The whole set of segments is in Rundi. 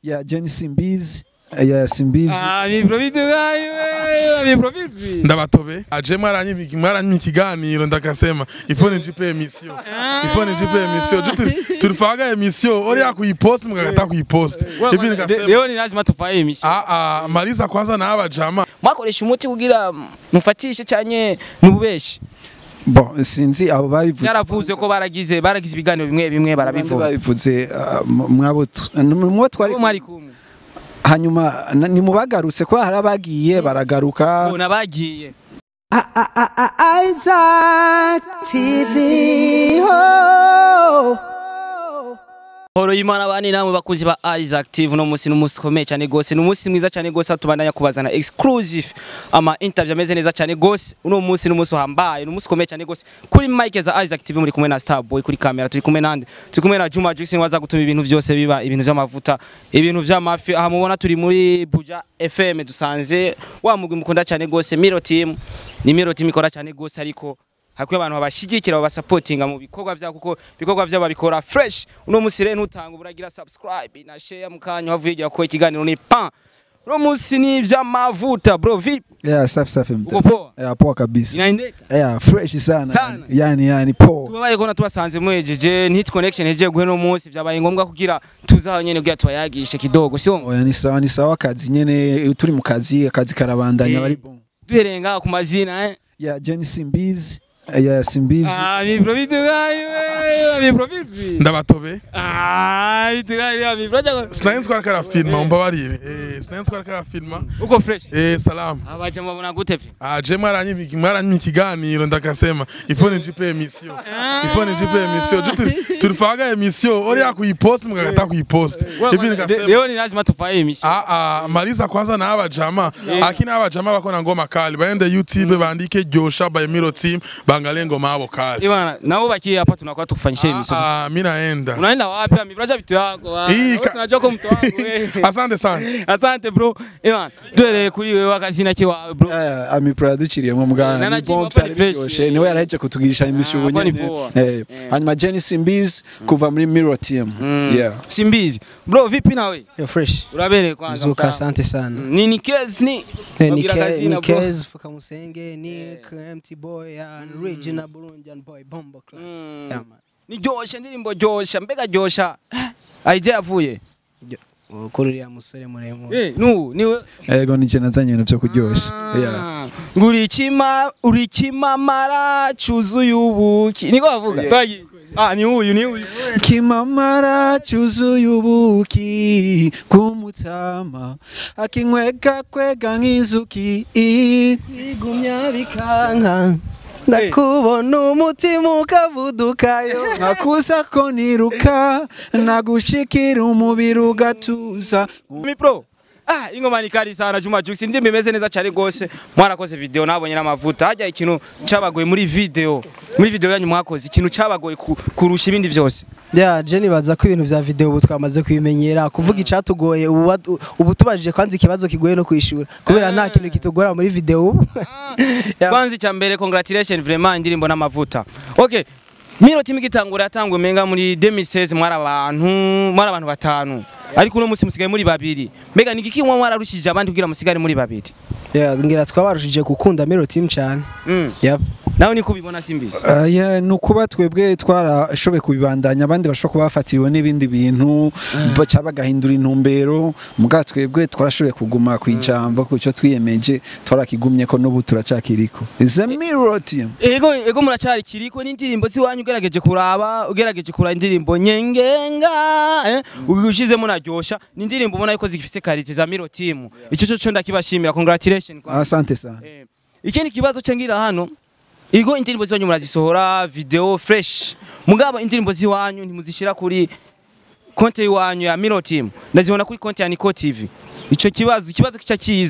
ya Jenny Simbizi ya Simbizi Ah, miprovidi wewe, miprovidi. ndabatobe aje mwaranyimiki mwaranyimiki ikiganiro ndakasema ifone njipe emission ifone njipe emission jo turi turifaga emission ori yakuyipost mugakata kuyipost hivi nikasema Leo ni lazima tufaye imishi. ah ah maliza kwanza na aba jama Mwakoresha umuti kugira mufatishe cyanye nububeshi. bon sinzi abo babivuze Byaravuze ko baragize baragize ibiganiro bimwe bimwe abandi barabivuga. babivuze ah, mu- mwabo tu- ni mwo twari Ko mwari kumwe. hanyuma na- ni mubagarutse ko hari abagiye baragaruka Bona bagiye. Isaac TV. Oh. Horo y'Imana bani namwe bakuzi ba Isaac TV no musi n'umunsi ukomeye cyane gose n'umunsi mwiza cyane gose tubandanya kubazana exclusive ama interview ameze neza cyane gose uno munsi n'umunsi uhambaye n'umunsi ukomeye cyane gose kuri mic za Isaac TV muri kumwe na Starboy kuri kamera turi kumwe nande turi kumwe na Juma Juxin waza gutuma ibintu byose biba ibintu by'amavuta ibintu by'amafi aha mubona turi muri Buja FM dusanze wa mugwi mukunda cyane gose Miro Team ni Miro Team ikora cyane gose ariko hakwiye abantu babashigikira babasapotinga mu bikorwa byabo kuko ibikorwa byabo babikora fresh uno munsi rero ntutanga uburagira subscribe na share mu kanya wavuye ko ikiganiro ni pan uno munsi ni ivy'amavuta bro vipi yeah safi safi uko mta poa yeah poa kabisa inaendeka yeah fresh sana Sana. yani yani poa tubabaye ko natubasanze muhejeje hit connection hejeje guhe no munsi byabaye ngombwa kugira tuzaho nyene kugira tubayagishe kidogo sio oya ni sawa ni sawa akazi nyene turi mu kazi akazi karabandanya Eh. bari bon duherenga ku mazina eh ya Jenny Simbizi ya Simbizi ah mi bro vitu gayo mi bro vipi ndabatobe ah vitu gayo mi bro jago sinari twari karafilma umbabarire eh sinari twari karafilma uko fresh eh salamu abaje mbona gute vi aje mwaranyimiki mwaranyimiki ikiganiro ndakasema ifone njipe emission ifone njipe emission jo turi turifaga emission ori yakuyipost mugakata kuyipost hivi nikasema leo ni lazima tufaye imishi Ah ah maliza kwanza na aba jama akini aba jama bako na ngoma kali baende YouTube bandike Josha by Miro Team bangalie ngoma yabo kali Ibana, nao bakie hapa tunakuwa tukufanyisha hivi sasa. ah mimi naenda Unaenda wapi? Amibraja vitu yako. ah. Hii Wewe ka- Unajua ko mtu wangu wewe. asante sana Asante bro. Ibana, duhere kuri wewe akazina kiwawe bro. Eh, ami produciriyemo Eh, mugana nana ni Jimmy bomb hapa ni cyari fresh. biryoshe niwe yaraheje kutugirisha imishubu hapa ni nyene poa. Eh, hanyuma Jenny Simbizi kuva muri Mirror Team yeah Simbizi. Bro, vipi nawe? Yo fresh. Urabere kwanza. Mzuka mtaa. asante sana. Ni ni case ni. Eh, Babwira Nike- akazina, bro. Nikez Fuka Musenge, Nick, MT Boy, and Regina Burundian Boy, Bombo Clans. Mm. Yeah, man. Ni josha ndirimbo josha mbega josha. Aije avuye. Kuri uriya musore muremure. Eh, nu niwe ego nije nazanye ibintu byo kuryosha yeah Ah, nguri kima uri kimamara cyuzuye ubuki niko bavuga Twagiye. ah ni uyu ni uyu kimamara cyuzuye ubuki bw'umutsama akinywega kwega nk'inzuki Igumya bikanka. Ndakubona umutima ukavudukayo. nakuza ko niruka nagushikira umubiri ugatuza mi pro Ah, ingoma ni kari sana Juma Jux ndimbe imeze neza cyane gose mwarakoze video nabonye n'amavuta hajya ikintu cabagoye muri video muri video yanyu mwakoze ikintu cabagoye ku- kurusha ibindi byose Yeah, Jenny baza ko ibintu vya video ubu twamaze kubimenyera kuvuga icatugoye ubu wat- ubu tubajije kwanza ikibazo kigoye no kwishura kubera nta kintu kitugora muri video ubu. Yeah. kwanza icya mbere congratulation vraiment indirimbo n'amavuta okay Miro team gitangura yatangwe menga muri 2016 mwari abantu mwari abantu batanu ariko uno musi musigaye muri babiri mbega nigiki mwa mwararushije abandi kugira musigare muri babiri Yeah, ngira twabarushije gukunda Miro team cyane. mm. Yep. nawe niko ubibona simbizi Uh, yeah, ni ukuba twebwe twarashoboye kubibandanya abandi bashobora kuba bafatiriwe n'ibindi bintu baca bagahindura intumbero muga twebwe twarashoboye kuguma ku ijambo ku cyo twiyemeje twarakigumye ko n'ubu turacakiriko the mirror team ego ego muracari kiriko n'indirimbo ziwanyu ugerageje kuraba ugerageje kuraba indirimbo nyengenga eh ushizemo naryosha ni indirimbo ubona yuko zifise karite za Miro team ico cyo cyo ndakibashimira congratulation kwa asante sana Eh, ikindi kibazo cengira hano igo indirimbo ziwanyu murazisohora video fresh mugabo indirimbo ziwanyu ntimuzishira kuri konti iwanyu ya Miro Team ndazibona kuri konti ya Nico TV ico kibazo ikibazo kica kiza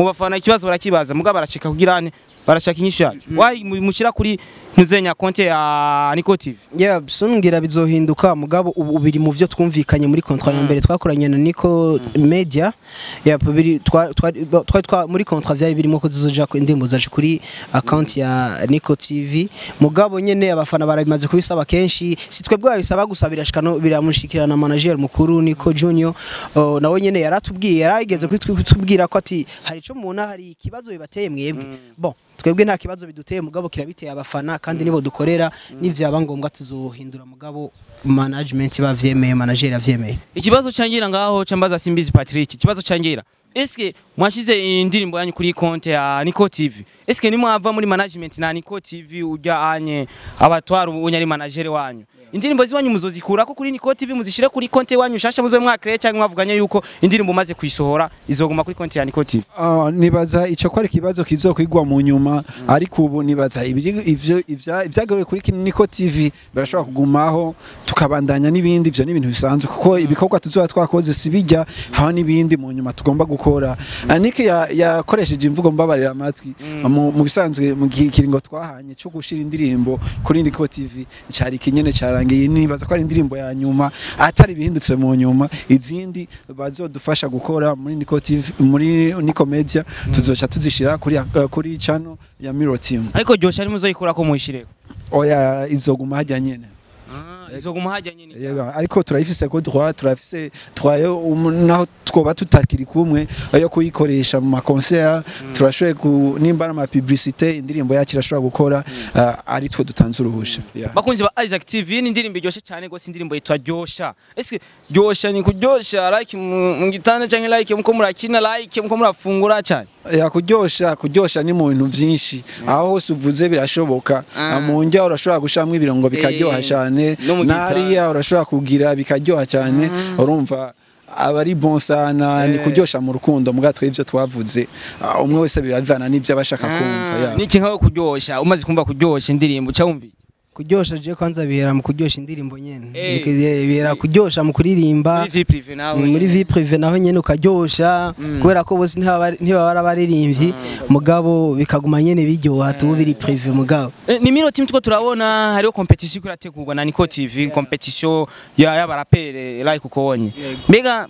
mu bafana ikibazo barakibaza mugabo barashika kugira ane barashaka inyishu yacu why mu- mushyira kuri ntuzenya konte ya Niko TV yeah sumbwira bizohinduka mugabo ubu biri mu byo twumvikanye muri contrat ya mbere twakoranye na Nico Media yeah biri twa twa- twa- twa- muri contrat vyari birimo ko zizoja ku indirimbo zacu kuri account ya Nico TV mugabo nyene abafana barabimaze kubisaba kenshi si twebwe babisaba gusa birashika no biramushikira na manager mukuru Nico Junior uh, nawe nyene yaratubwiye yarageze kutubwira ko ati hari ico mubona hari ikibazo bibateye mwebwe bon twebwe nta kibazo biduteye mugabo kirabiteye abafana kandi nibo dukorera nivyaba ngombwa tuzohindura mugabo management bavyemeye manager yavyemeye ikibazo cangira ngaho cambaza Simbizi Patrick ikibazo cangira Eske mwashize indirimbo yanyu kuri konte ya Niko TV Eske nimwava muri management na Niko TV ujya anye abatwara ubunya ari manager wanyu indirimbo ziwanyu muzozikura ko kuri Niko TV muzishire kuri konte wanyu shasha muzo mwakre cyangwa mwavuganye yuko indirimbo maze kuyisohora izoguma kuri konte ya Niko TV Ah, nibaza ico ko ari ikibazo kizokwigwa mu nyuma ariko ubu nibaza ibiri- ivyo ivya- ivyagaruye kuri Niko TV birashobora kugumaho tukabandanya n'ibindi ivyo ni ibintu bisanzwe kuko ibikorwa tuzoba twakoze sibijya haho n'ibindi mu nyuma tugomba gukora Ah, Niki ya- yakoresheje imvugo mbabarira amatwi mu mu bisanzwe mu gihe kiringo twahanye cyo gushira indirimbo kuri Niko TV cyari kinyene cyarangiye nibaza ko ari indirimbo ya nyuma atari bihindutse mu nyuma izindi bazodufasha gukora muri Niko TV muri Niko Media tuzoca tuzishira kuri uh, kuri channel ya Miro Team ariko josha ari muzoyikura ko muhishire oya izoguma hajya nyene izoguma hajya nyine Yego, ariko turayifise ko droit turafise twayo um, naho twoba tutakiri kumwe yo kuyikoresha mu makoncert turashoboye ku nimba ama publicité indirimbo yacu irashobora gukora uh, ari twe dutanze uruhusha yeah. bakunzi ba Isaac TV ni indirimbo iryoshe cyane gose indirimbo yitwa Ryosha ese Ryosha ni kuryosha like mu mu gitanda cyangwa like muko murakina like muko murafungura cyane ya kuryosha kuryosha ni mu bintu byinshi aho hose uvuze birashoboka Ah. mu njya urashobora gushiramo ibirungo bikaryoha Eh, cyane no mu gitanda. nariya urashobora kugira bikaryoha cyane urumva aba ari bon sana ni Eh. kuryosha mu rukundo mbwa twe ivyo twavuze Ah, umwe wese bibavana n'ivyo abashaka kumva ya. niki nkaho kuryosha umaze kumva kuryosha indirimbo cyawumvi kuryosha je kwanza bihera mu kuryosha indirimbo nyene Eh. Bike- bihera kuryosha mu kuririmba muri vie privé nawe muri vie prive naho nyene ukaryosha kubera ko bose ntibaba ntibaba ari abaririmbyi mugabo bikaguma nyene biryoha tubu biri prive mugabo Eh, ni miro team tuko turabona hariho competition iko irategurwa na Niko TV competition ya y'abarapere like ukobonye mbega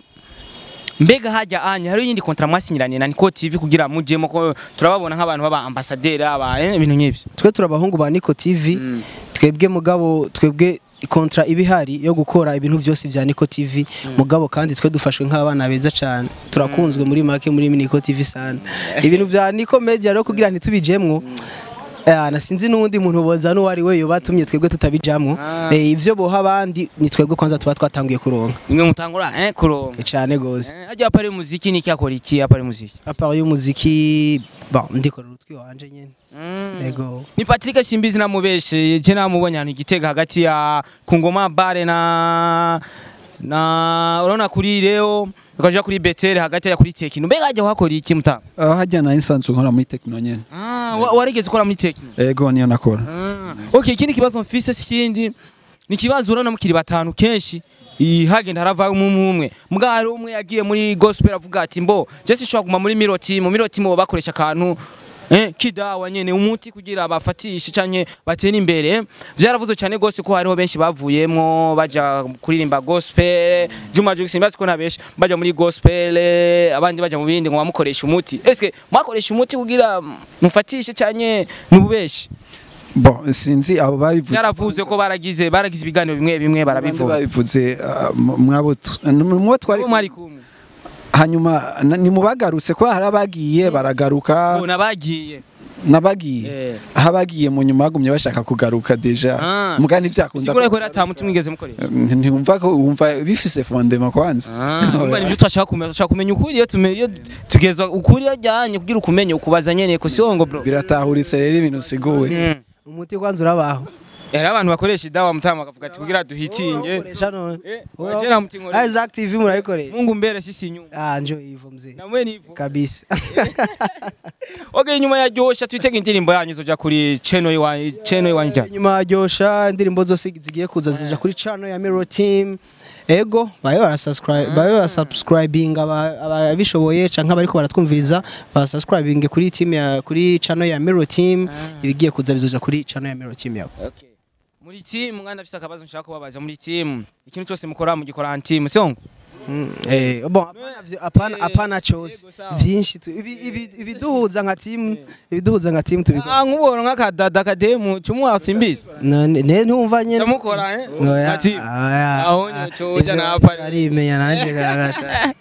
mbega hajya anya hariho yindi kontra mwasinyiranye na Niko TV kugira mujemo ko turababona nk'abantu baba ambassadeur aba eh, ibintu nk'ibyo twe turabahungu ba Niko TV twebwe mugabo twebwe kontra ibihari yo gukora ibintu byose bya Niko TV mugabo kandi twe dufashwe nk'abana beza cyane turakunzwe muri make muri Niko TV sana ibintu bya Niko Media rero kugira ntitubijemwo Eh, nasinzi n'uwundi muntu boza n'uwari we yobatumye twebwe tutabijamwo Ah. Eh, ivyo boha abandi ni twebwe kwanza tuba twatanguye kuronka nimwe mutangura eh kuronka cyane gose Eh, hajya pare muziki niki akora iki pare muziki apart y'umuziki bon ndikorera utwi wanje nyene ego ni Patrick Simbizi namubeshe je namubonye ahantu igitega hagati ya Kungoma Bare na na urabona kuri Leo ukaja kuri Betel hagati ya kuri Tekino mbega hajya wakora iki mutanga Ah, hajya na instance nkora muri techno nyene ah wa- warigeze ukora muri Tekino ego niyo nakora ah okay ikindi kibazo mfise sikindi ni kibazo urabona mukiri batanu kenshi iyi hagenda harava umwe umwe mbwa hari umwe yagiye muri gospel avuga ati mbo je sinshobora kuguma muri Miro team Miro team bo bakoresha akantu eh kidawa nyene umuti kugira bafatishe canke batene imbere byaravuze cyane gose ko hariho benshi bavuyemwo baja kuririmba gospel Juma Jux simbazi ko nabeshi baja muri gospel abandi baja mu bindi ngo bamukoresha umuti eske mwakoresha umuti kugira mufatishe canke nububeshi bon sinzi abo babivuze byaravuze ko baragize baragize ibiganiro bimwe bimwe abandi barabivuga babivuze ah, mu- mwabo tu- mu twari Bo mwari kumwe hanyuma na- ni mu bagarutse ko hari abagiye baragaruka bona bagiye n'abagiye Eh. aho abagiye mu nyuma bagumye bashaka kugaruka deja Ah. muga ntibyakunda sigura ko rata muti mwigeze mukoresha ntiwumva ko wumva bifise fondement kwanza Umva nibyo twashaka kumenya twashaka kumenya ukuri iyo tumenye iyo tugezwa ukuri yajyanye kugira ukumenye ukubaza nyene ko si ngo bro biratahuritse rero ibintu usiguwe Mm. umuti kwanza urabaho hari abantu bakoresha idawa mutama bakavuga ati kugira duhitinge Ukoresha none Eh, Ura- waje na muti nkore. Isaac TV murayikoresha Mungu mbere sisi nyuma ah njo hivyo mzee namwe nivo kabisa okay nyuma ya Josha twitega indirimbo yanyu izoja kuri channel wa channel wanyu nyuma ryosha indirimbo zose zigiye kuza zija kuri channel ya Mirror Team ego babe barasubscribe babe barasubscribing aba- ababishoboye canke abariko baratwumviriza barasubscribing kuri team ya kuri channel ya Miro team ibigiye kuza bizoja kuri channel ya Miro team yabo Okay. muri timu mwana afise akabazo nshaka kubabaza muri timu ikintu cyose mukora mugikora en timu sio Eh, bon apana vyo- apana Eh, apana chose yego, sawa. vyinshi tu- ibi- ibi- ibiduhuza nka team ibiduhuza nka team tubikora ah nkubona nk'akadada kademu cumwa simbizi none ne ntumva nyene camukora eh Oya, Ati, oya. aho nyocoja Ivyo napa arimenya nanje kagasha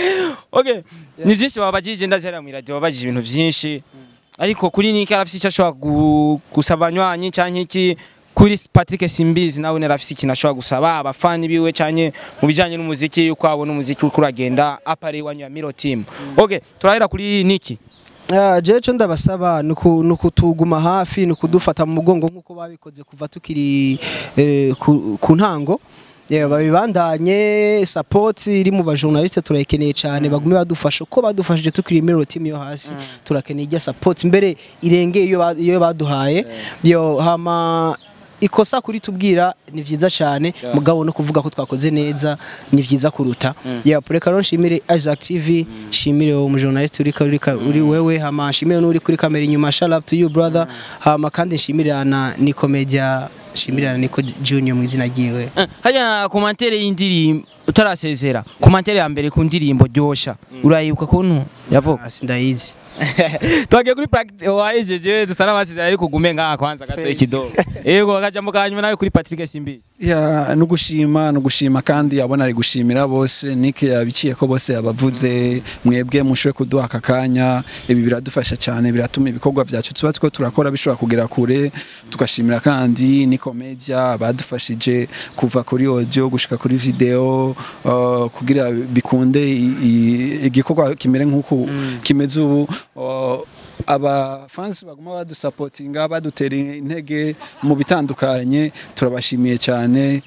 okay ni byinshi babajije ndazera mu radio babajije ibintu byinshi ariko kuri niki arafise icyo ashobora gu- gusaba anywanyi canke iki kuri Patrick Simbizi nawe narafise ikintu ashobora gusaba abafani biwe canke mu bijanye n'umuziki yuko abona umuziki uriko uragenda apare wanyu ya Miro team okay turahera kuri niki Ah, jewe co ndabasaba nuku- nukutuguma hafi nukudufata mu mugongo nk'uko babikoze kuva tukiri eh, ku, ku ntango Yeah, babibandanye support iri mu bajournaliste turayikeneye cyane bagume badufasha uko badufashije tukiri Miro team yo hasi turakeneye ijya support mbere irengeye iyo ba- iyo baduhaye yo hama ikosa kuri tubwira ni vyiza cyane mugabo no kuvuga ko twakoze neza ni vyiza kuruta yeah reka rero nshimire Isaac TV nshimire uwo mujournaliste uri uri uri wewe hama nshimire n'uri kuri kamera inyuma shout out to you brother hama kandi nshimire na Nico Media nshimire na Nico Junior mu izina ryiwe Eh, hajya komantere y'indirimbo utarasezera komantere ya mbere ku ndirimbo ryosha urayibuka kuntu yavuga Ah, sindayizi twagiye kuri practice wahejeje dusa n'abasezera ariko ugume ngaha kwanza gatoye kidogo yego akajambo kanyuma nawe kuri Patrick Simbizi ya no gushima no gushima kandi abona ari gushimira bose nike yabiciye ko bose yabavuze mwebwe mushobe kuduha aka kanya ibi biradufasha cyane biratuma ibikorwa byacu tuba two turakora bishobora kugera kure tugashimira kandi ni media badufashije kuva kuri audio gushika kuri video uh, kugira bikunde i- i- igikorwa kimere nk'uku kimeze ubu uh, aba fans baguma badusapotinga badutera intege mu bitandukanye turabashimiye cyane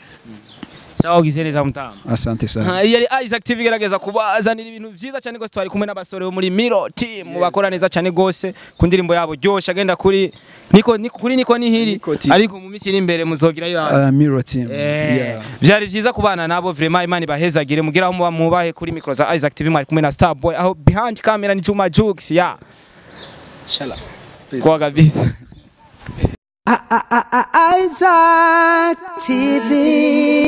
sawa ugize neza mutama asante sana Ha, yari Isaac TV igerageza kubazanira ibintu vyiza cyane gose twari kumwe n'abasore bo muri Miro team bakora neza cyane gose ku ndirimbo yabo ryosha agenda kuri niko niko- kuri niko nihiri Niko team. ariko mu minsi iri imbere muzogira yo uh, Miro team Eh, yeah. vyari vyiza kubana nabo vraiment imana ibahezagire mugira aho muba mubahe kuri micro za Isaac TV mwari kumwe na Starboy aho behind camera ni Juma Jux ya Inshallah kwa kabisa Isaac TV.